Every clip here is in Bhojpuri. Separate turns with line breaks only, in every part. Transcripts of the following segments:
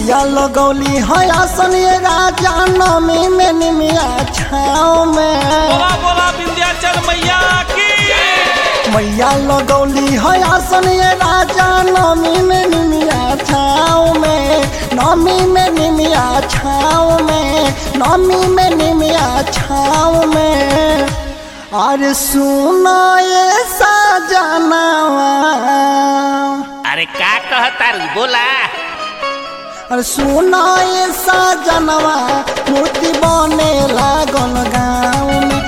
मैया लगौली है आसन ये राजा नमी में निमिया छाँव में
बोला बोला विंध्याचल मैया की
मैया लगौली है आसन ये राजा नमी में निमिया छाँव में नमी में निमिया छाँव में नमी में निमिया छाँव में अरे सुना ये सजनावा
अरे का कहता रू बोला
अरे सुना ये सजनवा मूर्ति बने लागल गाँव में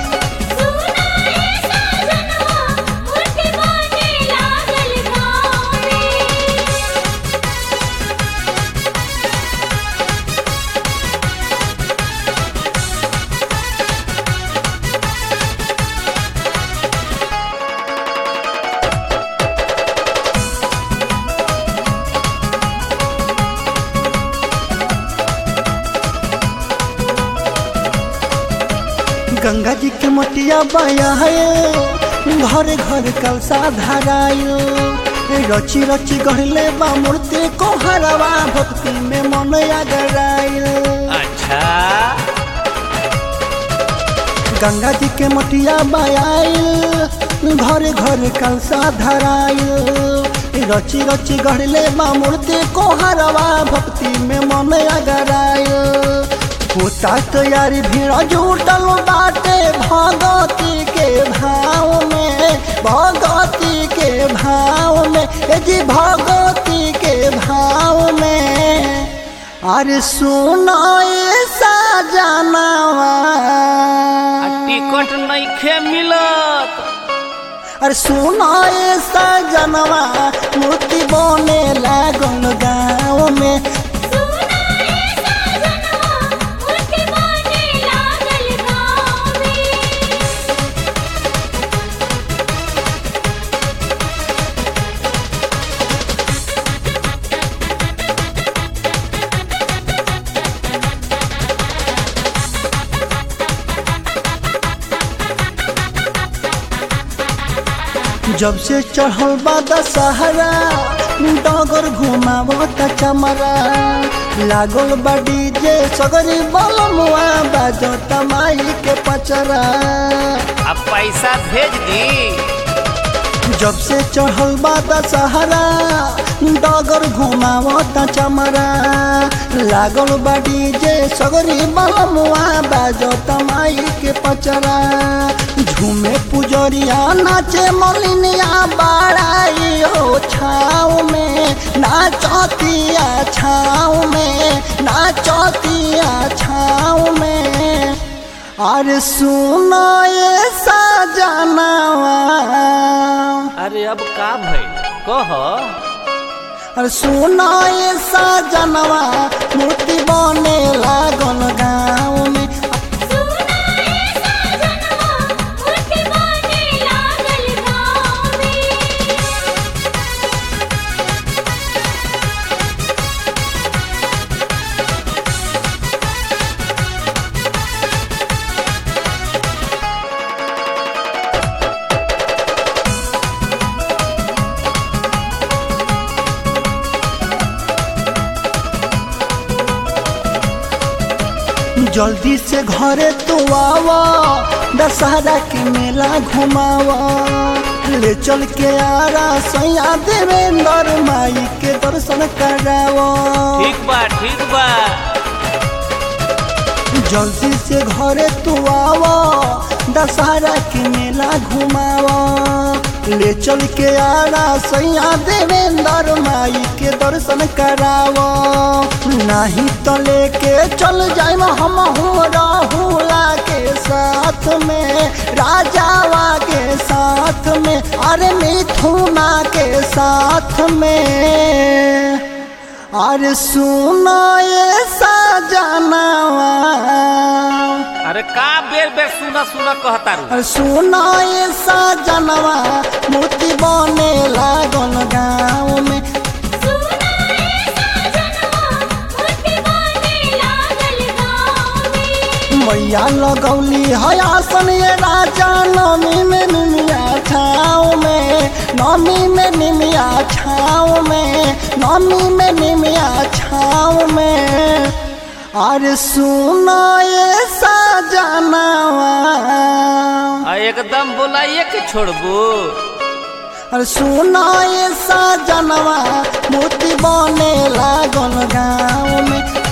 गंगा जी के मोटिया बाया है घर घर कलसा धरायो रची रची गढ़ले बा मूर्ति को हरवा भक्ति में मन अगरायो
अच्छा
गंगा जी के मटिया बायाइल घर घर कलसा धराइल रची रची गढ़ले बा मूर्ति को हरवा भक्ति में मन अगराइल होता तैयारी भीड़ जुटल बाटे भगती के भाव में भगती के भाव में ए जी भगती के भाव में अरे सुनो ये सजनावा
टिकट नइखे मिलत
अरे सुनो ये सजनवा मूर्ति बने लागल गाँव में जब से चढ़ल बा दशहरा डगर घुमावत चमरा लागल बा डीजे सगरी बलमुआ बाजत माई के पचरा
अब पैसा भेज दी
जब से चढ़ल बा दशहरा डगर घुमावत चमरा लागल बा डीजे सगरी बलमुआ बाजत माई के पचरा झूमे पुजरिया नाचे मलिनिया बाड़ाई हो छाव में नाचतिया छाव में नाचतिया छाव में अरे सुनो ये सजनावा
अरे अब का भइल कह
अरे सुनो ये सजनवा मूर्ति बने लागल गाँव में जल्दी से घरे तू आवा दशहरा के मेला घुमावा ले चल के आरा सैया देवेंद्र माई के दर्शन करावा
ठीक बा ठीक बा
जल्दी से घरे तू आवा दशहरा के मेला घुमावा ले चल के आरा सैया देवेंद्र माई के दर्शन करावा नहीं तो लेके चल जाए हम राहुला के साथ में राजावा के साथ में अरे मिथुना के साथ में अरे सुनो ये सजनावा
अरे का बेर बेर सुना सुना कहता रू
अरे सुनो ये सजनवा मूर्ति बने लागल गाँव में मैया लगौली है आसन ये राजा नमी में निमिया छाँव में नौमी में निमिया छाँव में नौमी में निमिया छाँव में अरे सुनो ये सजनवा
आ, एकदम बोलाइए के छोड़बू
अरे सुनो ये सजनवा मोती बने लागल गाँव में